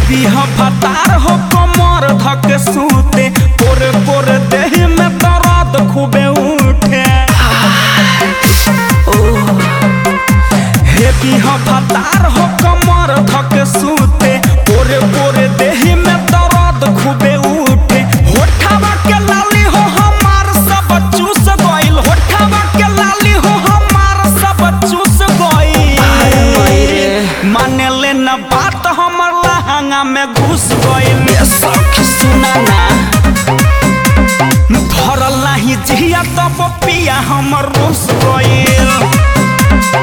Heavy ह फतार हो कमर धक सूते पोरे पोरे देह में दर्द खूबे उठे हेवी ह फतार हो कमर धक सूते पोरे पोरे देह में दर्द खूबे उठे होठवा के लाली हो हमार सब चूस गइल होठवा के लाली हो हमार सब चूस गइल माने ले न बात हमर लहंगा में घुस गइल सखी सुना ना धरल नाही जिया तब पिया हमर रुस गइल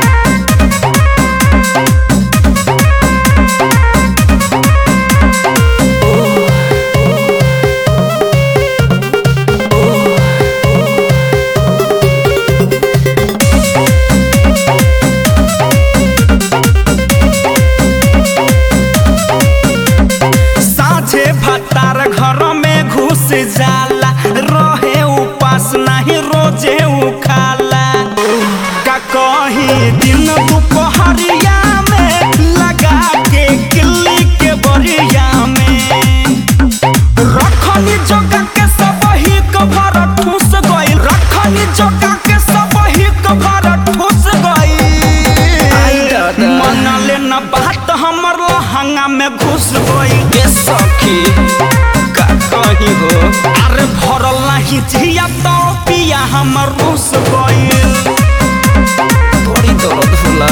साझे भतार घर में घुस जाला रहे उपास नहीं रोजे उखाला का कही दिन दुपहरिया में लगा के किल्ली के बरिया में रखनी जगह के सब ही कभर ठूस गइल रखनी जगह के सब ही कभर ठूस आई गइल दादा। मन ले न बात हमर लहंगा में घुस गइल ए सखी का कही हो अरे भरल नाही जिया तो पिया हमर रुस गइल बड़ी दर्द होला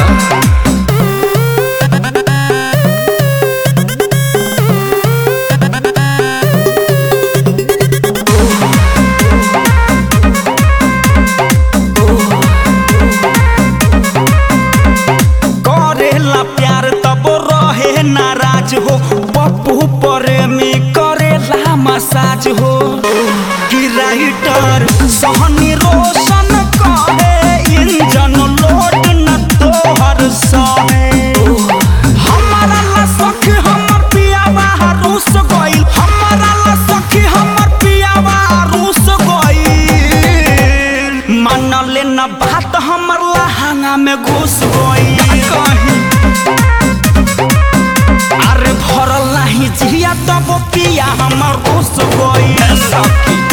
करेला प्यार तब रहे नाराज हो पप्पू प्रेमी करेला मसाज हो कि राइटर सहनी रोशन कहे इंजन लोड न तोहर सहे हमारा ला सखी हमर पियावा रूस गइल हमारा ला सखी हमर पियावा रूस गइल मन ले न बात हमर लहंगा में घुस गइल कहीं अरे भरल नाही जिया तब पिया हमर घुस गइल सखी